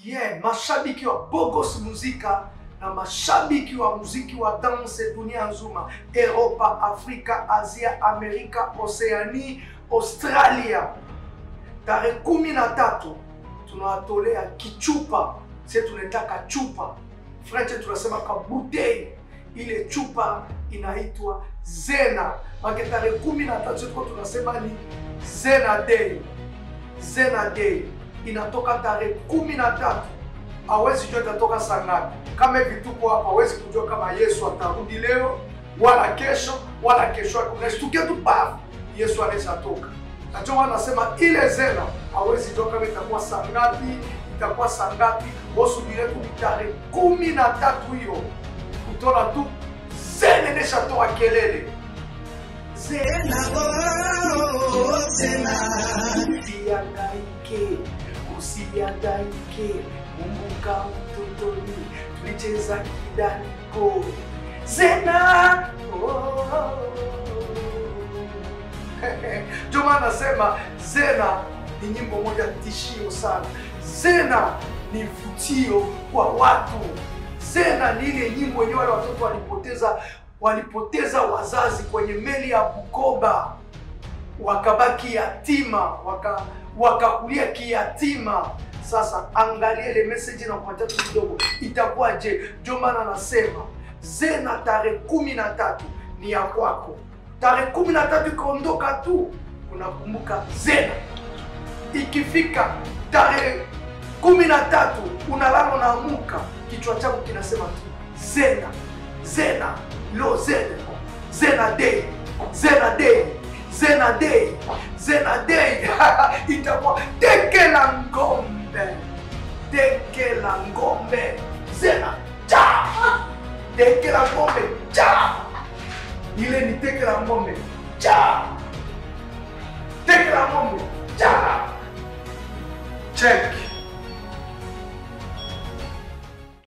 yeah, mashabiki wa Bogos Muzika na mashabiki wa muziki wa dance dunia nzima, Europa, Afrika, Asia, Amerika, Oceani, Australia. Tarehe kumi na tatu tunawatolea kichupa, sie tunaitaka chupa French tunasema kabutei. Ile chupa inaitwa Zena. Make tarehe kumi na tatu tuko tunasema ni Zena Day. Zena Day inatoka tarehe kumi na tatu. Hawezi jua itatoka saa ngapi. Kama hivi tuko hapa, hawezi kujua kama Yesu atarudi leo wala kesho wala kesho yake. Unashtukia tu paf, Yesu anaweza toka. Na ndio wanasema ile Zena hawezi jua kama itakuwa saa ngapi, itakuwa saa ngapi. Wasubiri tu ni tarehe kumi na tatu hiyo, utaona tu Zena inashatoa kelele. Zena oh, Zena usihangaike, usihangaike, kumbuka utotoni tulicheza kidaniko. Zena oh. Ndio maana nasema Zena ni nyimbo moja tishio sana. Zena ni vutio kwa watu. Zena ni ile nyimbo yenyewe wale watoto walipoteza walipoteza wazazi kwenye meli ya Bukoba, wakabaki yatima, waka wakakulia kiyatima. Sasa angalia ile message na kupatia tu kidogo, itakuwaje? Ndio maana nasema Zena tarehe kumi na tatu ni ya kwako. Tarehe kumi na tatu ikaondoka tu, unakumbuka Zena. Ikifika tarehe kumi na tatu unalala unaamuka, kichwa chako kinasema tu Zena, Zena, lo Zena, Zena day, Zena day, Zena day, Zena day itakuwa teke la ngombe, teke la ngombe, Zena cha, teke la ngombe cha, ile ni teke la ngombe cha, teke la ngombe cha, check